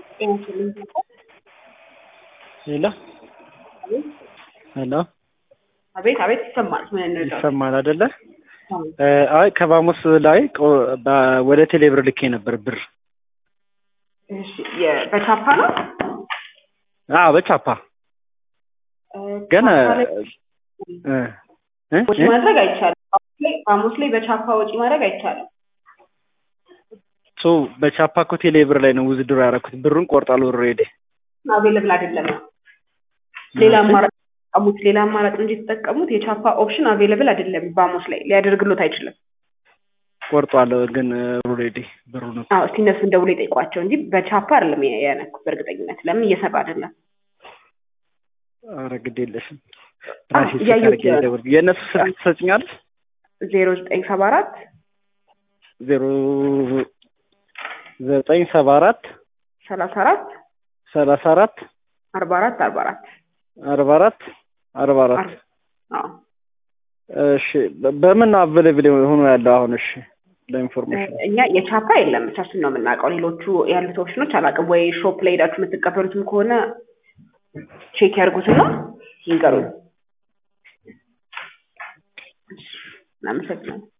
ሄሎ ሄሎ አቤት አቤት ይሰማል። ምን እንርዳው? ይሰማል አይደለ? አይ ከባሙስ ላይ ቆ- በ- ወደ ቴሌብር ልኬ ነበር ብር። እሺ የ- በቻፓ ነው አዎ በቻፓ እ፣ ግን ቻፓ ላይ እ እ ወጪ እ? ማድረግ አይቻልም። ሐሙስ ላይ ሐሙስ ላይ በቻፓ ወጪ ማድረግ አይቻልም። ሶ በቻፓ እኮ ቴሌብር ላይ ነው ውዝድሮ ያደረኩት። ብሩን ቆርጣል ኦልሬዲ። አቬለብል አይደለም ነው ሌላ አማራጭ ተጠቀሙት። ሌላ አማራጭ እንጂ የተጠቀሙት የቻፓ ኦፕሽን አቬለብል አይደለም። በሐሙስ ላይ ሊያደርግሎት አይችልም። ቆርጧል ግን ኦልሬዲ ብሩን እኮ አዎ እስቲ እነሱን ደውሎ የጠይቋቸው እንጂ በቻፓ አይደለም ያ- ያነኩት በእርግጠኝነት ለምን እየሰራ አይደለም። ኧረ ግድ የለሽም አዎ፣ ራሴ ቼክ እያየሁት አድርጌ ነው። ልደውል። የእነሱ ስልክ ትሰጭኛለሽ? ዜሮ ዘጠኝ ሰባ አራት ዜሮ ዘጠኝ ሰባ አራት ሰላሳ አራት ሰላሳ አራት አርባ አራት አርባ አራት አርባ አራት አርባ አራት አዎ እሺ በ- በምን አቬሌብል ሆኖ ያለው አሁን? እሺ ለኢንፎርሜሽን እኛ የቻፓ የለም እቻችን ነው የምናውቀው። ሌሎቹ ያሉት ኦፕሽኖች አላውቅም። ወይ ሾፕ ላይ ሄዳችሁ የምትቀበሉትም ከሆነ ቼክ ያድርጉትና ይንገሩን። እናመሰግናለን።